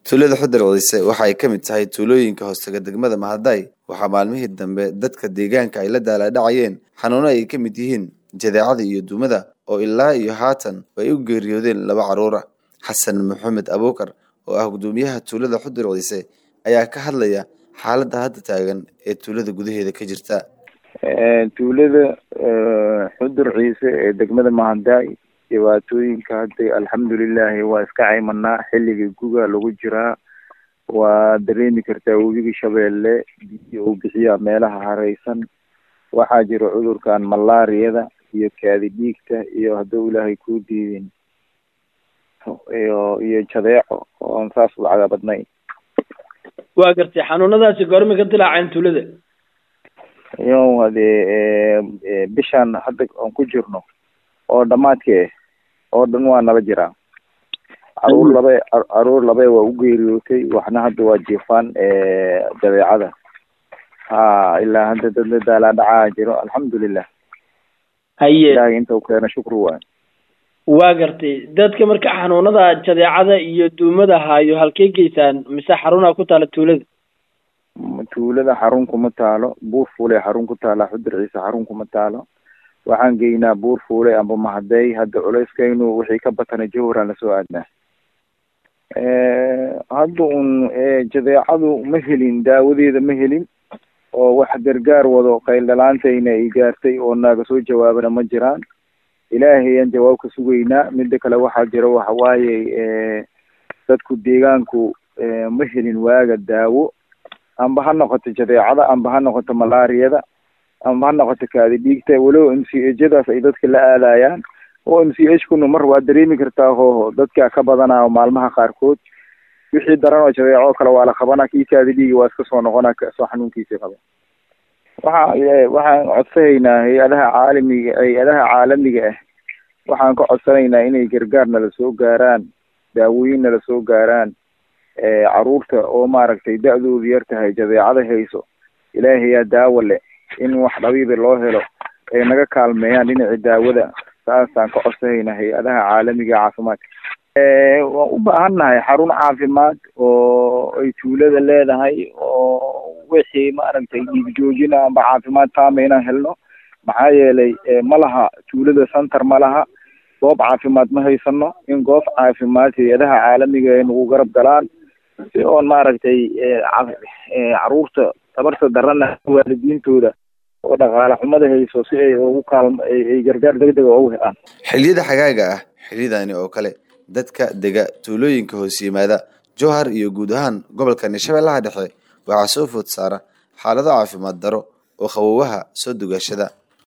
tuulada xudar wadise waxa ay ka mid tahay tuulooyinka hoostega degmada mahaday waxaa maalmihii dambe dadka deegaanka ay la daalaadhacayeen xanuuno ay ka mid yihiin jadeecada iyo duumada oo ilaa iyo haatan ay u geeriyoodeen laba caruura xasan maxamed abuukar oo ah gudoomiyaha tuulada xudur wadise ayaa ka hadlaya xaaladda hadda taagan ee tuulada gudaheeda ka jirta tuulada xudur ciise ee degmada mahaday dhibaatooyinka hadda alxamdulilahi waa iska caymanaa xilligii guga lagu jiraa waa dareemi kartaa webigii shabeelle biyo uu bixiyaa meelaha hareysan waxaa jira cudurkan malaariyada iyo kaadi dhiigta iyo hadduu ilaahay kuu diidin iyo iyo jadeeco oon saas lacga badnayn waa gartay xanuunadaasi goorma ka dilaaceen tuulada iyo hadee bishaan hadda aan ku jirno oo dhamaadkee oo dhan waa nala jiraa caruur labe caruur labe waa u geeriyootay waxna hadda waa jiifaan dabeecada ha ilaa hadda dadna daalaadhacaa jiro alxamdulilah haye ilahay inta u keena shukri waay waa gartay dadka marka xanuunada jadeecada iyo duumada haayo halkay geysaan mise xarunaa ku taala tuulada tuulada xarun kuma taalo buur fuule xarun ku taala xudur ciise xarun kuma taalo waxaan geynaa buur fuule amba mahadey hadda culeyskaynu wixii ka batana jawharaan lasoo aadnaa hadda un jadeecadu ma helin daawadeeda ma helin oo wax gargaar wado qayldhalaantayna ay gaartay oo naaga soo jawaabana ma jiraan ilaahay aan jawaab ka sugaynaa mida kale waxaa jira waxa waaye dadku deegaanku ma helin waaga daawo amba ha noqoto jadeecada amba ha noqoto malaariyada amba ha noqoto kaadi dhiigta walow m c hjadaas ay dadka la aadayaan oo m c h kuna mar waa dareemi kartaa hooho dadkaa ka badanaa maalmaha qaarkood wixii daran oo jadeeco kale waa la qabanaa kii kaadi dhiigi waa iska soo noqonaa soo xanuunkiisii qaba waxa waxaan codsanaynaa hay-adaha caalamiga hay-adaha caalamiga ah waxaan ka codsanaynaa inay gargaar nala soo gaaraan daawooyin nala soo gaaraan caruurta oo maaragtay da-doodu yar tahay jadeecada hayso ilaahayaa daawo leh in wax dhabiiba loo helo ay naga kaalmeeyaan dhinaci daawada saasaan ka codsanaynaa hay-adaha caalamiga caafimaadka waan u baahan nahay xarun caafimaad oo ay tuulada leedahay oo wixii maaragtay dhiig joojina amba caafimaad taama inaan helno maxaa yeelay ma laha tuulada center ma laha goob caafimaad ma haysano in goob caafimaad hay-adaha caalamiga ay nagu garab galaan si oon maaragtay caruurta tabarta darana waalidiintooda oo dhaqaale xumada hayso si ay ugu kaalm ay gargaar degdega ugu helaan xilliyada xagaaga ah xilliyadani oo kale dadka dega tuulooyinka hoos yimaada jowhar iyo guud ahaan gobolkani shabeellaha dhexe waxaa soo food saara xaalado caafimaad daro oo qawowaha soo dugaashada